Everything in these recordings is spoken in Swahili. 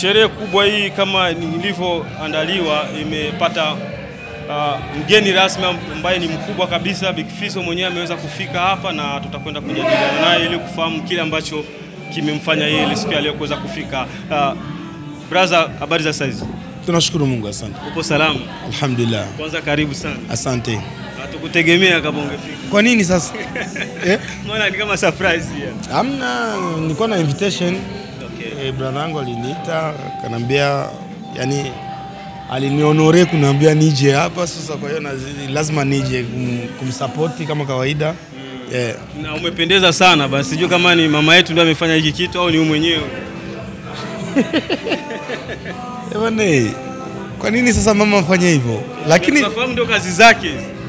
sherehe kubwa hii kama nilivyoandaliwa imepata uh, mgeni rasmi ambaye ni mkubwa kabisa. Big Fizzo mwenyewe ameweza kufika hapa na tutakwenda kujadiliana naye ili kufahamu kile ambacho kimemfanya yeye ile siku ya leo kuweza kufika. Uh, brother, habari za saizi? Tunashukuru Mungu, asante. Upo salama? Alhamdulillah, Kwanza karibu sana. asante. Hatukutegemea kama ungefika. Kwa nini sasa? eh? Mbona ni kama surprise ya. Amna, nilikuwa na invitation Okay. eh, brother yangu aliniita akaniambia, yani alinionore kuniambia nije hapa sasa, kwa hiyo nazi- lazima nije kum, kumsapoti kama kawaida yeah. Na umependeza sana basi, sijui kama ni mama yetu ndio amefanya hiki kitu au ni wewe mwenyewe. Eh, bwana, eh, kwa nini sasa mama afanye hivyo? Lakini tunafahamu ndio kazi zake.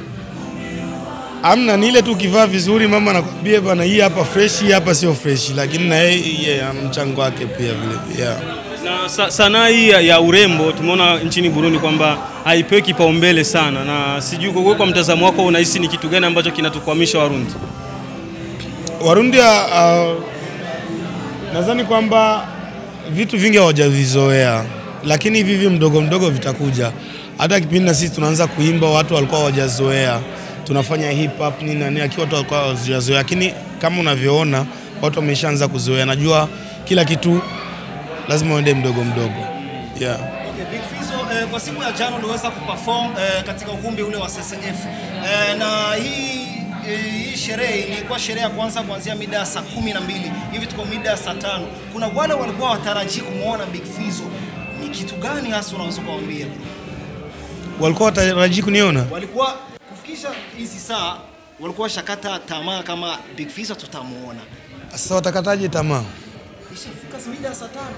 amna, ni ile tu ukivaa vizuri mama anakwambia bwana, hii hapa fresh, hii hapa sio fresh, lakini na yeye yeah, ana mchango wake pia vile yeah. Na sa, sanaa hii ya, ya urembo tumeona nchini Burundi kwamba haipewi kipaumbele sana, na sijui kwa wewe, kwa mtazamo wako unahisi ni kitu gani ambacho kinatukwamisha Warundi? Warundi uh, nadhani kwamba vitu vingi hawajavizoea, lakini hivi hivi mdogo mdogo vitakuja. Hata kipindi na sisi tunaanza kuimba, watu walikuwa hawajazoea, tunafanya hip hop nini na nini, akiwa watu walikuwa hawajazoea, lakini kama unavyoona watu wameshaanza kuzoea. Najua kila kitu lazima uende mdogo mdogo, yeah. Okay, Big Fizzo, eh, kwa siku ya jana uliweza kuperform eh, katika ukumbi ule wa SSF eh, na hii eh, hii sherehe ilikuwa sherehe ya kwanza kuanzia mida ya saa kumi na mbili hivi tuko mida ya saa tano. Kuna wale walikuwa watarajii kumwona Big Fizzo, ni kitu gani hasa unaweza kuwaambia? Walikuwa watarajii kuniona Walikuwa kufikisha hizi saa walikuwa shakata tamaa kama Big Fizzo tutamuona. sasa, watakataje tamaa? Ishafika mida ya saa tano.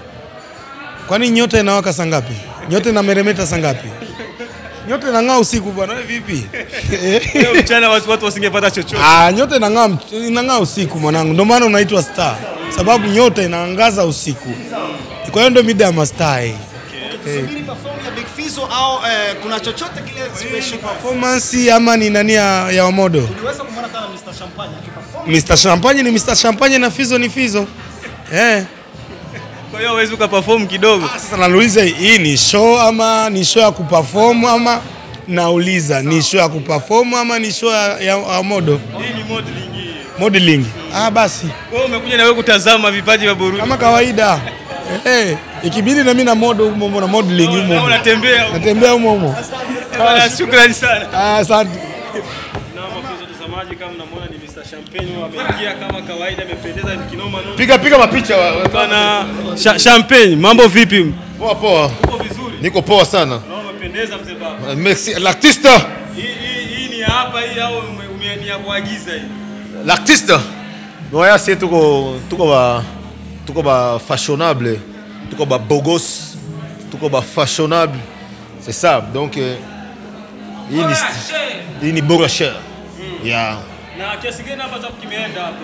Kwani nyota inawaka saa ngapi? Nyota inameremeta saa ngapi? Nyota inang'aa usiku bwana, wewe vipi? Leo mchana watu watu wasingepata chochote. Ah, nyota inang'aa mt- inang'aa usiku mwanangu, ndio maana unaitwa star, sababu nyota inaangaza usiku. Kwa hiyo ndio mida ya mastaa hii. Tusubiri perform ya Big Fizzo au eh, kuna chochote kile special Performance ama ni nani ya, ya Wamodo? Uliweza kumwona kama Mr. Champagne akiperform Mr. Champagne ni Mr. Champagne na Fizo ni Fizo. Eh. Kwa hiyo hawezi ukaperform kidogo. Sasa nauliza hii ni show ama ni show ya kuperform ama nauliza ni show ya kuperform ama ni show ya, ya, ya modo Hii ni modeling hii. modeling? Ah, basi Kwa hiyo umekuja na wewe kutazama vipaji vya Burundi. kama kawaida eh, ikibidi na mimi na modo humo humo na modeling humo Na humo. unatembea. natembea humo humo. Bwana, Shukrani sana. Ah, Asante. Na mapenzi watazamaji, kama mnamuona ni Mr. Champagne ameingia kama kawaida, amependeza ni kinoma noma. Piga piga mapicha wa- wa- Bwana Cha- Champagne, mambo vipi? poa poa, Uko vizuri? niko poa sana. Na umependeza mzee baba. Merci l'artiste, Hii hii hii ni ya hapa hii au ume- ume- ni ya kuagiza hii? l'artiste. Noya si tuko tuko ba tuko ba fashionable, tuko ba bogos, tuko ba fashionable. C'est ça. Donc euh, hii ni hii ni bora cher. Yeah. Na kiasi gani hapa cha kimeenda hapa?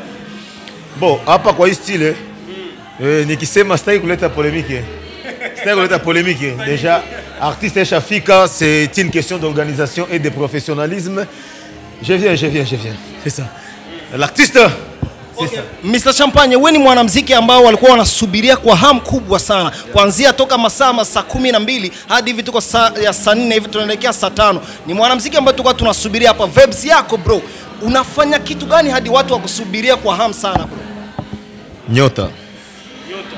Bon, hapa kwa hii style eh, nikisema sitaki kuleta polémique. Sitaki kuleta polémique. Déjà artiste Shafika, c'est une question d'organisation et de professionnalisme. Je viens, je viens, je viens. C'est ça. L'artiste c'est ça. Mr. Champagne, wewe ni mwanamuziki ambao walikuwa wanasubiria kwa hamu kubwa sana kuanzia toka masaa ma saa kumi na mbili hadi hivi tuko saa ya saa nne hivi tunaelekea saa tano. Ni mwanamuziki ambaye tulikuwa tunasubiria hapa. Vibes yako bro, unafanya kitu gani hadi watu wakusubiria kwa hamu sana bro? Nyota. Nyota.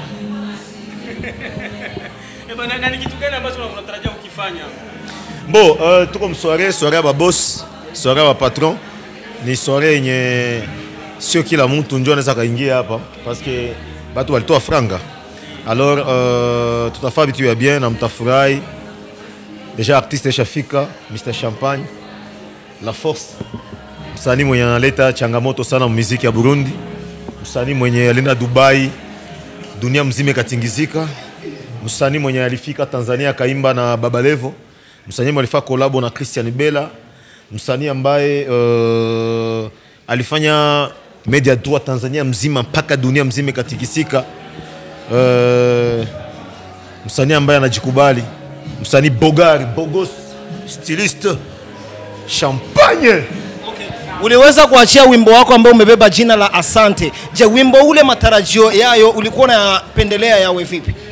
Eh bwana, na ni kitu gani ambacho unatarajia ukifanya? Bon, uh, tuko msoirée, soirée ya baboss, soirée ya patron. Ni soirée yenye sio kila mtu ndio anaweza kaingia hapa parce que batu walitoa franga. Alors uh, tutafaa vitu ya bien na mtafurahi. Déjà artiste Shafika, Mr Champagne, La Force. Msanii mwenye analeta changamoto sana muziki ya Burundi. Msanii mwenye alienda Dubai, dunia mzima ikatingizika. Msanii mwenye alifika Tanzania akaimba na Baba Levo. Msanii mwenye alifanya kolabo na Christian Bella. Msanii ambaye uh, alifanya media tour Tanzania mzima mpaka dunia mzima ikatikisika. Uh, msanii ambaye anajikubali, msanii bogari, bogos, styliste, champagne. Uliweza kuachia wimbo wako ambao umebeba jina la Asante. Je, wimbo ule matarajio yayo ulikuwa unapendelea yawe vipi?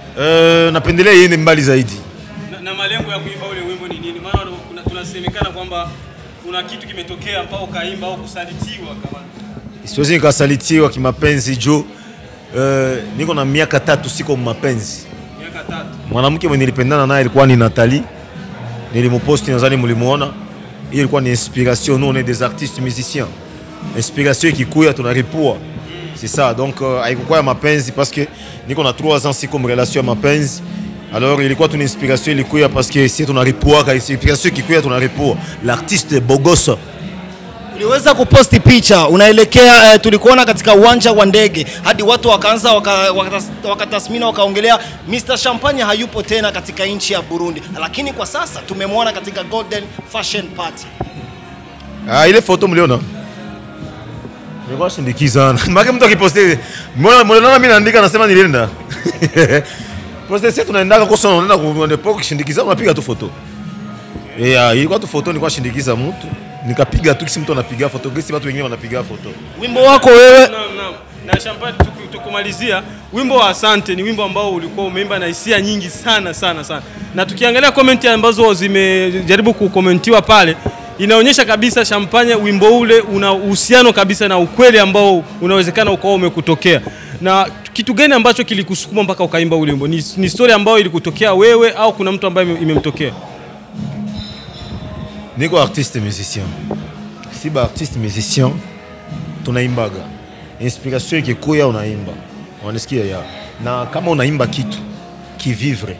Uh, napendelea iende mbali zaidi. Na, na malengo ya kuimba ule wimbo ni nini? Maana kuna- tunasemekana kwamba kuna kitu kimetokea mpaka ukaimba au kusalitiwa kama Siwezi nikasalitiwa kimapenzi juu uh, niko na miaka tatu siko mapenzi. miaka tatu. Mwanamke mwenye nilipendana naye ilikuwa ni Nathalie, nilimuposti, nadhani mlimuona. Hiyo ilikuwa ni inspiration, nous on est des artistes musiciens. Inspiration ikikuya tunaripua. C'est ça, donc uh, haikukuwa ya mapenzi parce que niko na 3 ans siko relation ya mapenzi. Alors ilikuwa tu ni inspiration ilikuya parce que si tunaripuaka, inspiration ikikuya tunaripua. L'artiste est beau gosse. Uliweza kuposti picha unaelekea eh, tulikuona katika uwanja wa ndege hadi watu wakaanza waka- wakatas- wakatasmini wakaongelea Mr Champagne hayupo tena katika nchi ya Burundi, lakini kwa sasa tumemwona katika Golden Fashion Party. Ah, ile photo mliona? Nilikuwa shindikiza. Maana mtu akiposti, mbona mbona mimi naandika nasema nilienda. Poste sisi tunaendaka kwa sababu unaenda kuende poke shindikiza unapiga tu photo. Eh, ah, ilikuwa tu photo nilikuwa shindikiza mtu. Nikapiga tu kisi mtu anapiga photo, kisi watu wengine wanapiga photo. Wimbo wako wewe Naam, naam. Na Champagne tuku- tukumalizia wimbo wa Asante ni wimbo ambao ulikuwa umeimba na hisia nyingi sana sana sana, na tukiangalia komenti ambazo zimejaribu kukomentiwa pale inaonyesha kabisa Champagne wimbo ule una uhusiano kabisa na ukweli ambao unawezekana ukawa umekutokea. Na kitu gani ambacho kilikusukuma mpaka ukaimba ule wimbo? Ni, ni story ambayo ilikutokea wewe au kuna mtu ambaye ime- imemtokea? Niko artiste musicien. Si ba artiste musicien tunaimbaga. Inspiration ikikuya unaimba. Unasikia ya. Na kama unaimba kitu kivivre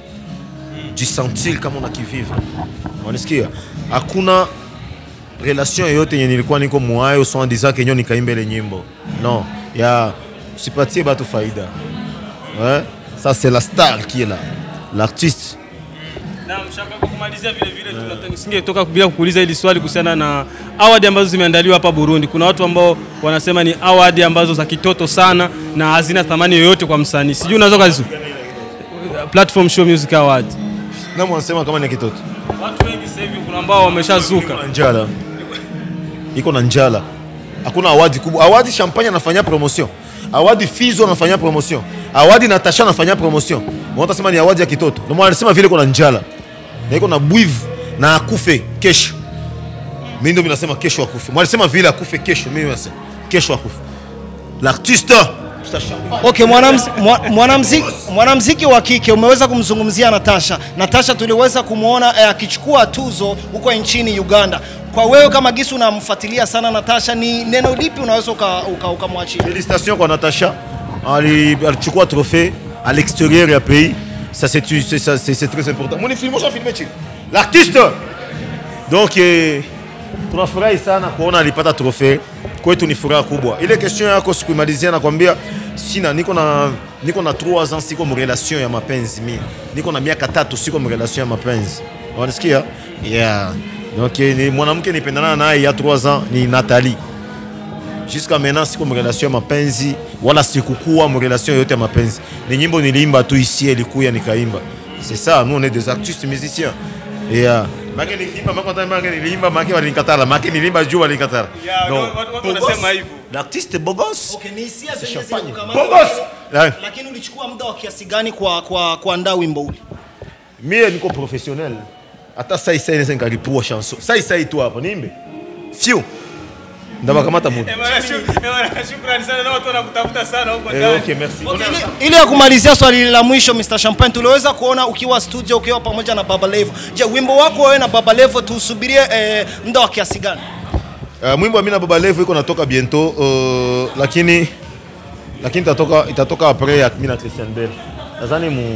jisentir kama una kivivre. Unasikia? Hakuna relation yoyote yenye nilikuwa niko mwayo so disant que nyo nikaimba ile nyimbo. Non, ya sipatie batu faida. Ouais, ça c'est la star qui est là. L'artiste Naam, Shamba, kwa kumalizia vile vile tunataka nisingetoka bila kukuuliza hili swali kuhusiana na award ambazo zimeandaliwa hapa Burundi. Kuna watu ambao wanasema ni award ambazo za kitoto sana na hazina thamani yoyote kwa msanii. Sijui unaweza kazi Platform Show Music Award. na mwanasema kama ni kitoto. Watu wengi sasa hivi kuna ambao wameshazuka. na njala iko na njala hakuna awadi kubwa awadi champagne anafanya promotion awadi fizo anafanya promotion awadi natasha anafanya promotion unatasema ni awadi ya kitoto ndio maana anasema vile iko na njala na iko na bwivu na akufe kesho mimi ndio ninasema kesho akufe mwalisema vile akufe kesho mimi nasema kesho akufe l'artiste Mr. Champagne. Okay, mwanamz- mwa- mwanamziki mwanamziki wa kike umeweza kumzungumzia Natasha. Natasha tuliweza kumwona eh, akichukua tuzo huko nchini Uganda. Kwa wewe kama Gisu unamfuatilia sana Natasha, ni neno lipi unaweza ukamwachia uka, ukamwachia? Félicitations kwa Natacha. Ali- alichukua trophée à l'extérieur ya pays. Ça c'est c'est- ça, c'est- c'est très important. Mon film, moi filmé chini. L'artiste. Donc eh, tunafurahi sana kuona alipata trophée. Kwetu ni furaha kubwa. Ile question yako sikuimalizia nakwambia sina niko na niko na 3 ans siko mrelation ya mapenzi mimi. Niko na miaka tatu siko mrelation ya mapenzi. Unasikia? Yeah. Donc eh, ni mwanamke nipendana naye ya 3 ans ni Nathalie jusqu'à maintenant siko mrelation ya mapenzi wala sikukuwa mrelation yote ya mapenzi ni nyimbo niliimba tu ici ilikuya nikaimba c'est ça nous on est des artistes musiciens et uh, make niliimba make wata make niliimba make walinikatala make niliimba juu walinikatala Yeah, Non. watu- watu Beau wanasema gosse. hivyo. l'artiste beau gosse Okay, ni hisia zenye champagne. zilikukamata. Beau gosse. Ouais. Lakini ulichukua muda wa kiasi gani kwa kwa kuandaa wimbo ule? mie niko professionnel hata sai sai nesa nikaripua chanson sai sai tu hapa nimbe fiu ndabakamata muda Eh, bwana, shuk- eh, bwana, Shukrani sana na watu wanakutafuta sana huko eh, ndani. okay merci Okay, ili- ili ya kumalizia swali la mwisho Mr. Champagne, tuliweza kuona ukiwa studio ukiwa pamoja na Baba Levo. Je, wimbo wako wewe na Baba Levo tuusubirie eh, muda wa kiasi gani? Uh, mwimbo wa Mina Baba Levo iko natoka bientôt uh, lakini lakini itatoka itatoka après ya Mina Christian Bell. Nadhani mu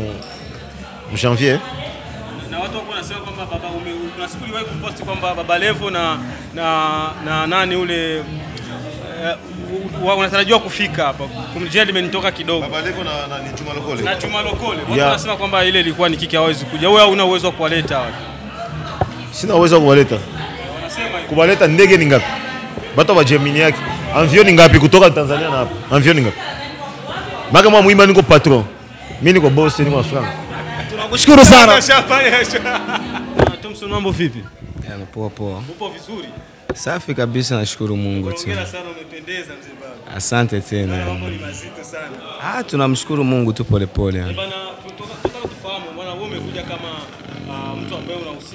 mu janvier. na watu wako wanasema kwamba baba ume, kuna siku uliwahi kuposti kwamba baba Levo na, na, na nani ule eh, u- u- unatarajiwa kufika hapa kumjia limenitoka kidogo Baba Levo na, na ni Juma Lokole. na Juma Lokole watu Yeah. wanasema kwamba ile ilikuwa ni kiki hawezi kuja wewe hauna uwezo wa kuwaleta watu Sina uwezo wa kuwaleta. wanasema hivyo Kuwaleta ndege ni ngapi? Bato wa Gemini yake. Avion ni ngapi kutoka Tanzania na hapa? Avion ni ngapi? Maka mwa mwimba niko patron. Mimi niko boss niko na franc. Tunakushukuru sana. Thompson mambo vipi Yani, poa poa, upo vizuri safi kabisa, nashukuru Mungu tu. hongera sana umependeza mzee baba Asante tena. mambo ni mazito sana Ah, tunamshukuru Mungu tu polepole yani. bana kutoka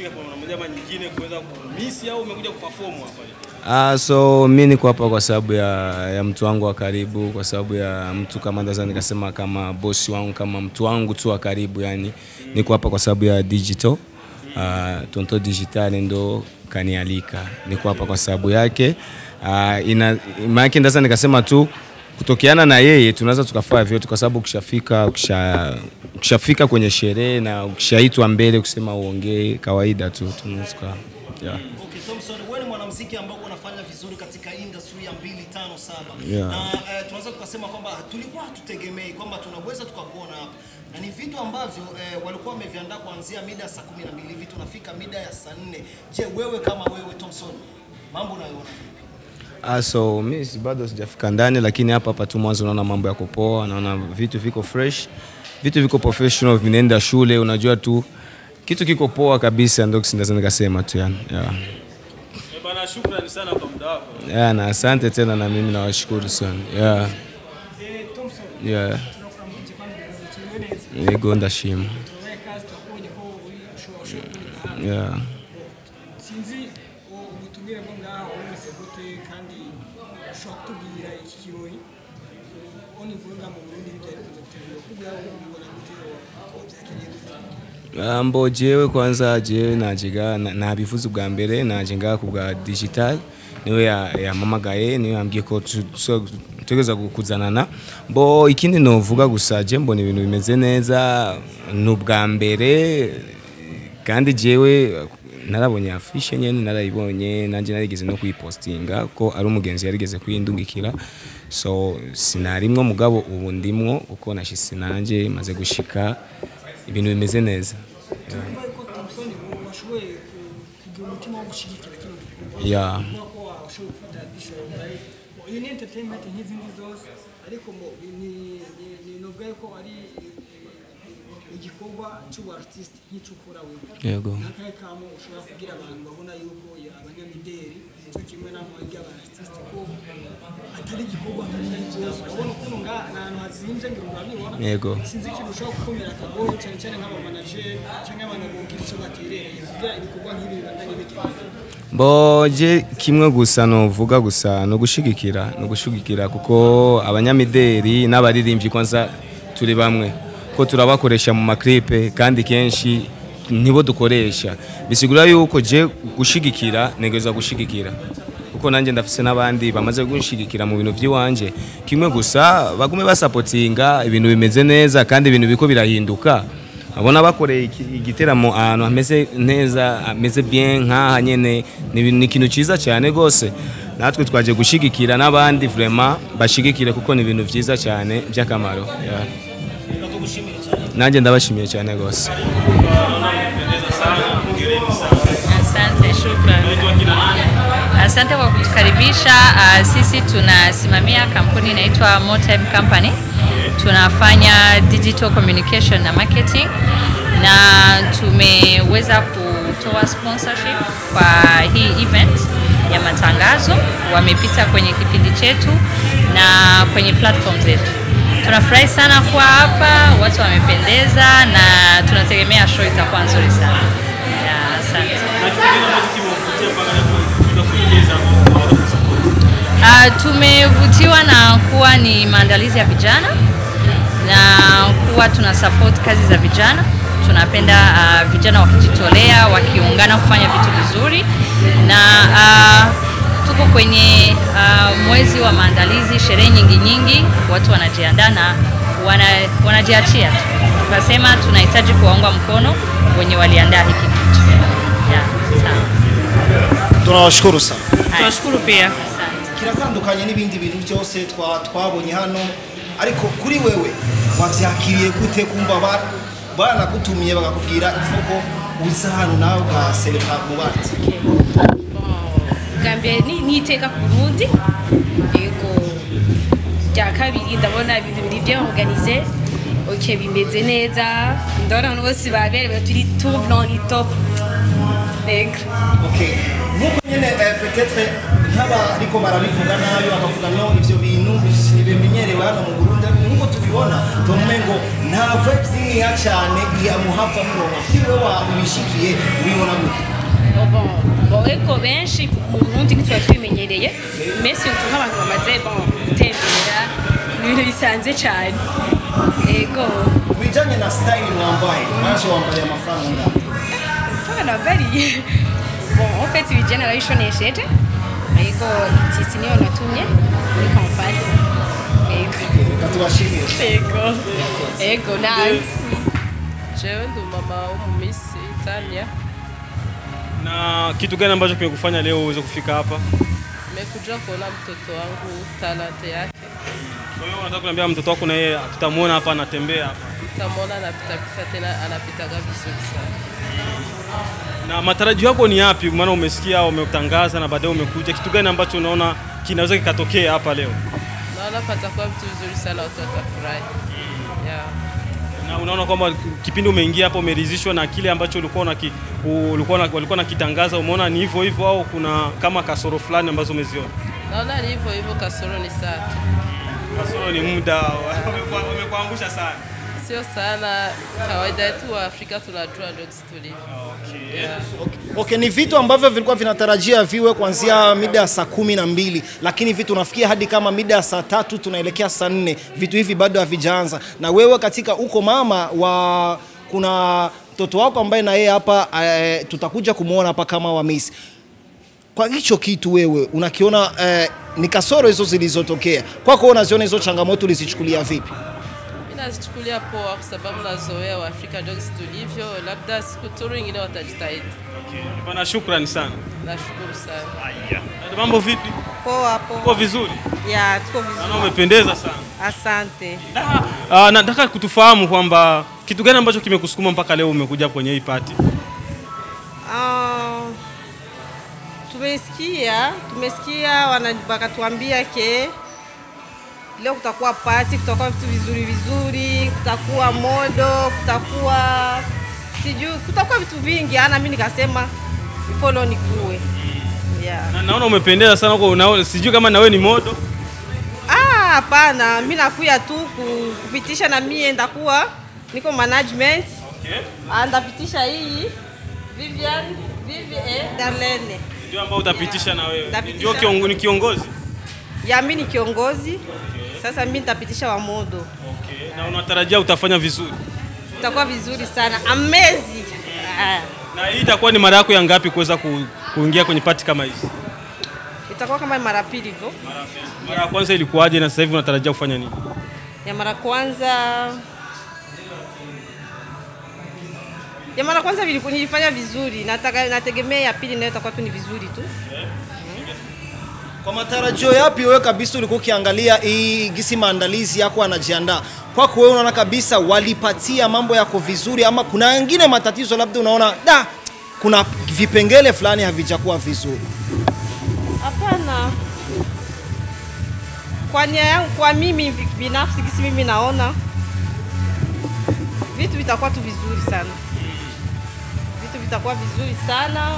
umefika kwa namna moja ama nyingine kuweza kumisi au umekuja kuperform hapa? Ah, so mi niko hapa kwa sababu ya, ya mtu wangu wa karibu, kwa sababu ya mtu kama naweza nikasema kama bosi wangu, kama mtu wangu tu wa karibu, yani niko hapa kwa sababu ya digital. Uh, Tonto Digital ndo kanialika, niko hapa kwa sababu yake. Uh, ina maana naweza nikasema tu kutokeana na yeye tunaweza tukafanya vyote, kwa sababu ukishafika ukisha, ukishafika kwenye sherehe na ukishaitwa mbele kusema uongee, kawaida tu tunaweza tuka- yeah. Okay, Thompson, wewe ni mwanamuziki ambao unafanya vizuri katika industry ya 257 Yeah. na eh, tunaweza tukasema kwamba tulikuwa hatutegemei kwamba tunaweza tukakuona hapa na ni vitu ambavyo eh, walikuwa wameviandaa kuanzia mida ya saa 12 hivi tunafika mida ya saa 4. Je, wewe kama wewe Thompson, mambo unayoona vipi? Ah, so mi si- bado sijafika ndani, lakini hapa hapa tu mwanzo naona mambo yako poa, naona vitu viko fresh, vitu viko professional, vinaenda shule, unajua tu kitu kiko poa kabisa, ndio naweza nikasema tu yani. Yeah. Eh, bana, shukrani sana kwa muda wako. Yeah, na asante tena na mimi nawashukuru sana. Yeah. Yeah. Yego ndashima. Yeah. sinzi ubutumire bwo ngaho bumeze gute kandi ushobora kutubwira iki kirori oni vuga mu Burundi ntibyari kuza gutegura kugira ngo ubibona gute ko byakiriye gute Ah, mbo jewe kwanza jewe najiga na- nabivuze ubwa mbere naje ngaha ku bwa digital niwe ya- yampamagaye niwe yambwiye ko tu- tu- tutegereza kuzanana mbo ikindi novuga gusa je mbona ibintu bimeze neza ni ubwa mbere kandi jewe narabonye afishe nyene narayibonye nanjye narigeze no kuyipostinga ko ari umugenzi yarigeze kuyindungikira so sinarimwo mugabo ubu ndimwo uko nashise nanjye maze gushika ibintu bimeze neza Urumva ko Thompson washoboye ku- kugira umutima wo gushyigikira kino gikorwa Yeah. kuvuga ko washoboye gufata bishop iyi ni entertainment nk'izindi zose ariko mo ni ni- ni novuga ko ari eh, igikorwa cy'ubu artist nk'icyo ukora wewe yego n'akahe kamo ushobora kubwira abantu babona yuko ya- abanyamideli cyo kimwe n'amwe ry'abarasitiste ko atari igikorwa nk'iki cyose urabona ukuntu nga ni ahantu hazinze ngira urabibona Yego. sinzi ikintu ushobora gukomera akagohe cyane cyane nk'abamanajeri cyangwa abantu bogira icyo baterereye kugira ibikorwa nk'ibi bibandanye bigenda mboje kimwe gusa novuga gusa no gushigikira no gushigikira kuko abanyamideli n'abaririmbyi kwanza turi bamwe ko turabakoresha mu maklipe kandi kenshi nibo dukoresha bisigura yuko je gushigikira negeza gushigikira kuko nanjye ndafise n'abandi bamaze gushigikira mu bintu by'iwanje kimwe gusa bagume basapotinga ibintu bimeze neza kandi ibintu biko birahinduka abona bakoreye iki- igiteramo ahantu hameze neza hameze bien nk'aha nyene ni ibintu- ni ikintu cyiza cyane rwose natwe twaje gushigikira n'abandi vraiment bashigikire kuko ni ibintu byiza cyane by'akamaro yeah. nanjye ndabashimiye cyane rwose Asante, shukrani. Asante kwa kutukaribisha. Uh, sisi tunasimamia kampuni inaitwa Motime Company. Tunafanya digital communication na marketing na tumeweza kutoa sponsorship kwa hii event ya matangazo. Wamepita kwenye kipindi chetu na kwenye platform zetu. Tunafurahi sana kuwa hapa, watu wamependeza na tunategemea show itakuwa nzuri sana. Ya, Asante. Na kitu kingine ambacho kimewavutia mpaka leo kuweza kuingiza au kuweza kusupport. Uh, tumevutiwa na kuwa ni maandalizi ya vijana na kuwa tuna support kazi za vijana. Tunapenda uh, vijana wakijitolea, wakiungana kufanya vitu vizuri na uh, tuko kwenye uh, mwezi wa maandalizi, sherehe nyingi nyingi, watu wanajiandaa na wana, wanajiachia tu. Tukasema tunahitaji kuwaunga mkono wenye waliandaa hiki kitu. Yeah, sawa. tunawashukuru sana Tunashukuru pia. kiratandukanye n'ibindi bintu byose twa- twabonye hano ariko kuri wewe wabyakiriye gute kumva ba- banagutumiye bakakubwira ifuko uza hano nawe ugaserebura mu bandi bwa mbere ni ni iteka ku burundi yego rya kabiri ndabona ibintu biri bien organize ok bimeze neza ndabona abantu bose baberewe turi tout blanc ni top yego Okay. nk'uko nyine eh, peut-être nk'aba ariko barabivuga nabi bakavuga no ivyo bintu ntibimenyerewe hano mu Burundi nk'uko tubibona tumengo nta vibes nkeya cyane yamuhava muronka kiwe wa wishikiye ubibona gute bon bon eko benshi mu burundi ntituba twimenyereye iminsi utu nk'abantu bamaze bon gutembera ni ibintu bisanzwe cyane ego ku bijyanye na style mwambaye naje wambaye amafaranga angana fana bari bon en fait ibijyana narabishonesheje ego itisi niyo natumye muri kampani ego reka tubashimire ego ego nawe jewe ndi mama wo mu misi Italia Na kitu gani ambacho kimekufanya leo uweze kufika hapa? nimekuja kuona mtoto wangu talante yake Kwa hiyo unataka kuniambia mtoto wako na yeye tutamwona hapa anatembea hapa. utamwona anapitapita tena anapitaga vizuri sana Na matarajio yako ni yapi? Maana umesikia umetangaza na baadaye umekuja. Kitu gani ambacho unaona kinaweza kikatokea hapa leo? naona patakuwa vitu vizuri sana watu watafurahi yeah. Na unaona kwamba kipindi umeingia hapo umeridhishwa na kile ambacho ulikuwa unaki, ulikuwa na, walikuwa nakitangaza, umeona ni hivyo hivyo au kuna kama kasoro fulani ambazo umeziona? naona ni hivyo hivyo kasoro ni saa tu Kasoro ni muda, wamekua- wamekuangusha sana. sio sana kawaida yetu wa afrika tunajua ndio sisi tulivyo yeah. Okay, ni vitu ambavyo vilikuwa vinatarajia viwe kuanzia mida ya saa kumi na mbili lakini vitu nafikia hadi kama mida ya saa tatu tunaelekea saa nne vitu hivi bado havijaanza. Na wewe katika uko mama wa kuna mtoto wako ambaye na yeye hapa eh, tutakuja kumwona hapa kama wa Miss. Kwa hicho kitu wewe unakiona eh, ni kasoro hizo zilizotokea kwako, wewe unaziona hizo changamoto ulizichukulia vipi? mi nazichukulia poa kwa sababu nazoea waafrika ndio sisi tulivyo labda siku turu ingine watajitahidi Bwana, shukrani sana. nashukuru sana Dada, Mambo vipi? Poa Uko poa. vizuri? Ya, tuko Naona vizuri. umependeza sana. Asante. Ah, nataka kutufahamu kwamba kitu gani ambacho kimekusukuma mpaka leo umekuja kwenye hii party? Ah, tumesikia tumesikia wana- wakatuambia ke leo kutakuwa party, kutakuwa vitu vizuri vizuri, kutakuwa modo, kutakuwa sijui, kutakuwa vitu vingi. Ana mimi nikasema before leo nikue. Yeah. Na, naona umependeza sana huko, na sijui kama na wewe ni modo. Ah, hapana, mimi nakuya tu ku- kupitisha na mie ndakuwa niko management. Okay. Ah, ndapitisha hii Vivian Vivian eh, Darlene. Ndio ambao utapitisha na wewe. Nitapitisha. Ndio kiongo, ni kiongozi. Ya mimi ni kiongozi. Sasa mimi nitapitisha wa modo. Okay. Na unatarajia utafanya vizuri. Itakuwa vizuri sana. Amazing. Ah, Na hii itakuwa ni mara yako ya ngapi kuweza ku, kuingia kwenye party kama hizi? itakuwa kama mara pili hivyo. Mara ya kwanza ilikuwaje na sasa hivi unatarajia kufanya nini? Ya mara kwanza ya mara kwanza viliku- nilifanya vizuri, nataka nategemea ya pili nayo itakuwa tu ni vizuri tu. Kwa matarajio yapi wewe kabisa ulikuwa ukiangalia hii gisi maandalizi yako anajiandaa kwako wewe unaona kabisa walipatia mambo yako vizuri ama kuna wengine matatizo labda unaona da kuna vipengele fulani havijakuwa vizuri Hapana, kwa nia yangu, kwa mimi binafsi, kisi mimi naona vitu vitakuwa tu vizuri sana, vitu vitakuwa vizuri sana.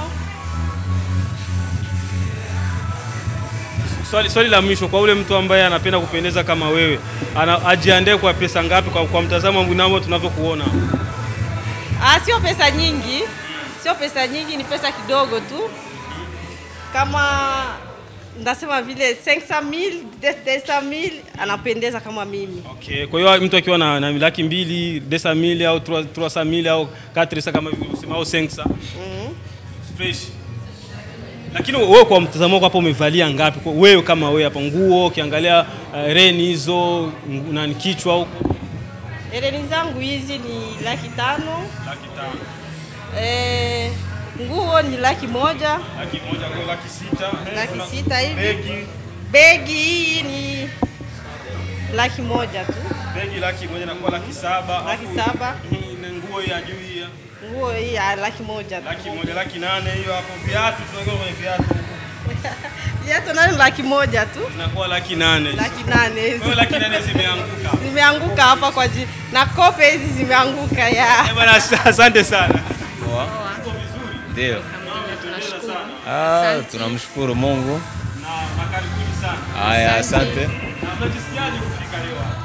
Swali, swali la mwisho kwa ule mtu ambaye anapenda kupendeza kama wewe, ana, ajiandae kwa pesa ngapi kwa, kwa mtazamo mnamo tunavyokuona? Ah, sio pesa nyingi, sio pesa nyingi, ni pesa kidogo tu, kama ndasema vile 500,000 200,000 anapendeza kama mimi. Okay. Kwa hiyo mtu akiwa na, na laki mbili desa mili au trois trois cent mille au quatre cent kama vile usema au cinq cent Mm. fresh. Lakini wewe kwa mtazamo wako hapo umevalia ngapi? Kwa wewe kama wewe hapa nguo ukiangalia uh, reni hizo ngu- na kichwa huko Hereni zangu hizi ni laki tano. laki tano, Eh, nguo ni laki moja, laki moja kwa laki sita, eh, laki kuna sita hivi. Begi, Begi hii ni laki moja tu, begi laki moja na kwa laki saba. Laki afu- saba. Mhm, na nguo ya juu hii ya nguo hii ya laki moja tu. laki moja, laki nane hiyo hapo. Viatu tunaongea kwenye viatu Viatu nayo ni laki moja tu, zinakuwa laki nane. laki nane Kwa hiyo hizi laki nane zimeanguka. zimeanguka hapa kwa ji na kope hizi zimeanguka ya Eh, bwana, asante sana. Ndio. Ah, tunamshukuru Mungu. Na makaribuni sana. Haya, asante. Na mnajisikiaje kufika leo hapa?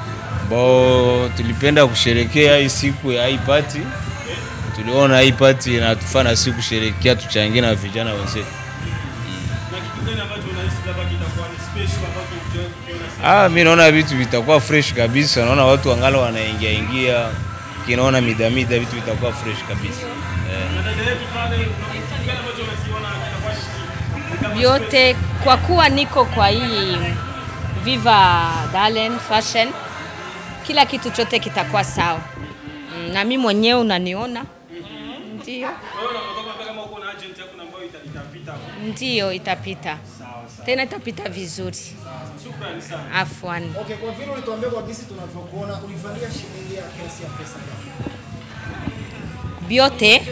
Bo, tulipenda kusherekea hii siku ya hii party. Tuliona hii party inatufana si kusherekea, tuchangie na vijana wenzetu. Na kitu gani ambacho unahisi labda kitakuwa ni special ambacho hujawahi kukiona Ah, mi naona vitu vitakuwa fresh kabisa. Naona watu wangala wanaingia ingia, kinaona mida mida, vitu vitakuwa fresh kabisa eh. na dada yetu pale, kuna kitu gani ambacho unakiona kitakuwa ni kama vyote kwa kuwa niko kwa hii Viva Darlen Fashion, kila kitu chote kitakuwa sawa. Mm, Na mimi mwenyewe unaniona, ndio Wewe unataka kama uko na agent yako ambayo ita- itapita hapo. ndio itapita tena, itapita vizuri. Shukrani sana. Afwan. Okay, kwa vile ulituambia kwa jinsi tunavyokuona ulivalia shilingi ya kiasi ya pesa ngapi? vyote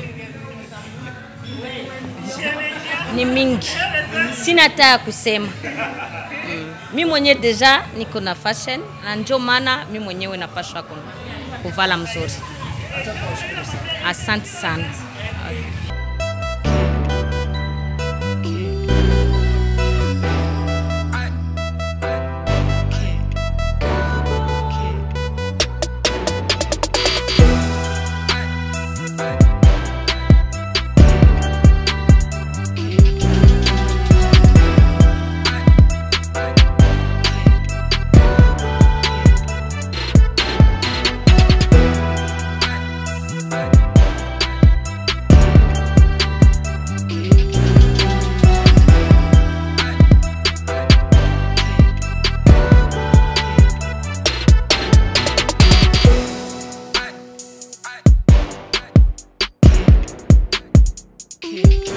ni mingi, sina hata ya kusema. Mm. Mi mwenyewe deja niko na fashion na ndio maana mi mwenyewe napashwa ku- kuvala mzuri. Asante sana. Kick.